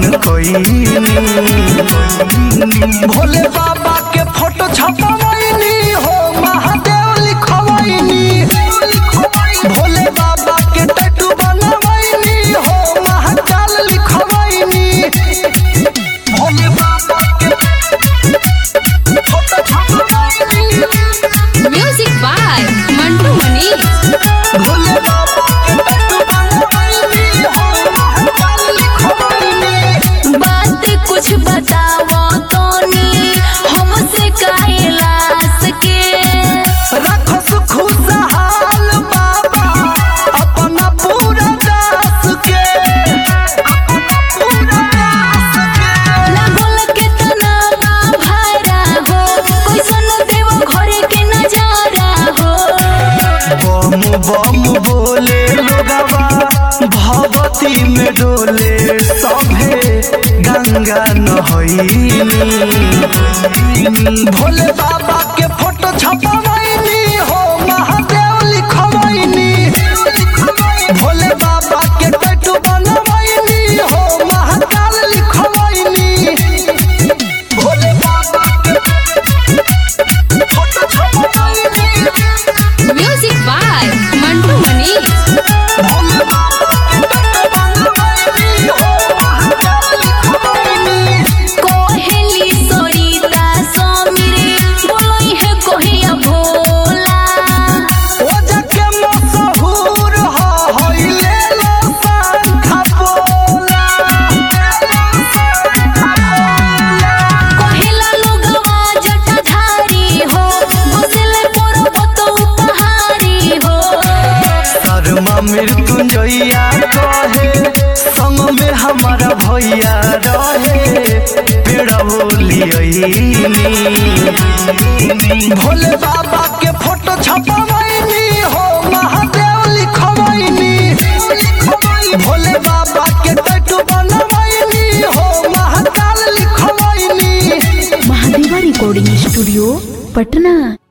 कोइनी भोले बाबा के फोटो छपवैनी हो महादेव लिखवैनी भोले बाबा के टैटू बनवैनी हो महाकाल लिखवैनी भोले बाबा के फोटो छपवैनी Music by Mantu Mani. Bhole Baba के टैटू बनवैनी हो महाकाल लिखवैनी बात कुछ बताओ तोनी हमसे कैलाश के रखस खुशहाल बाबा अपना पूरा दास के अपना पूरा दास के लागल के तनावा भरा हो कैसन देव घर के नजारा हो बम बम बोले लोगवा भगवती में डोले सभे गंगा नहैनी भोले बाबा के फोटो छपवैनी हो महादेव लिखवैनी भोले बाबा के टैटू बनवैनी हो महाकाल लिखवैनी भोले बाबा के फोटो छपवैनी Music by Mantu Mani. Bhole Baba के टैटू बनवैनी हो महाकाल लिखवैनी कोहेली सरिता समीरे बोलई है कोहिया भोला ओजा के मशहूर ह होइले लो पंखा बोला कोहिला लोगवा जटाधारी हो घुसले पर्वत उपहारी हो शर्मा मृत्युंजया कहे संग में हमारा भैया रहे पेड़ा बोलियनी भोले बाबा के फोटो छपवैनी हो महादेव लिखवैनी भोले बाबा के टैटू बनवैनी हो महाकाल लिखवैनी महादेवा रिकॉर्डिंग स्टूडियो पटना